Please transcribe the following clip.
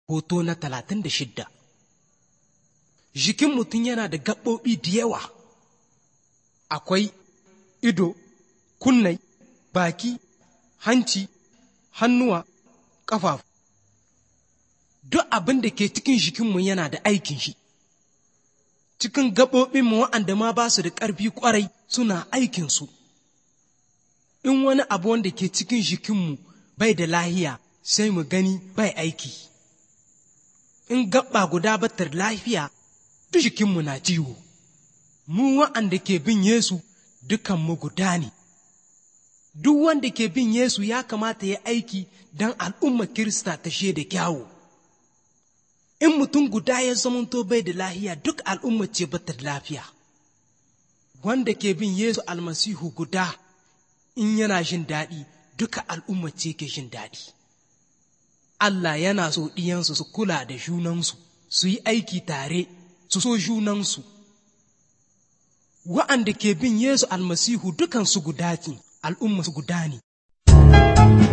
hoto na talatin da shidda jikin mutum yana da gaɓoɓi da yawa akwai ido kunnai baki hanci hannuwa ƙafafu duk abin da ke cikin jikinmu yana da aikin shi cikin gaɓoɓinmu waɗanda ma ba su da ƙarfi ƙwarai suna aikinsu in wani abu wanda ke cikin jikinmu bai da lahiya sai mu gani bai aiki in gaɓa guda batar lafiya duk jikinmu na ciwo mu wa'anda ke bin Yesu dukanmu guda ne duk wanda ke bin Yesu ya kamata ya aiki don al'ummar Kirista ta da kyawu in mutum guda ya zamanto bai da lahiya duk al'umma ce bata da lafiya wanda ke bin Yesu almasihu guda in yana jin daɗi duka al'umma ce ke jin daɗi Allah yana so ɗiyansu su kula da junansu su yi aiki tare su so junansu wa'anda ke bin Yesu almasihu dukansu guda ce al'umma su guda ne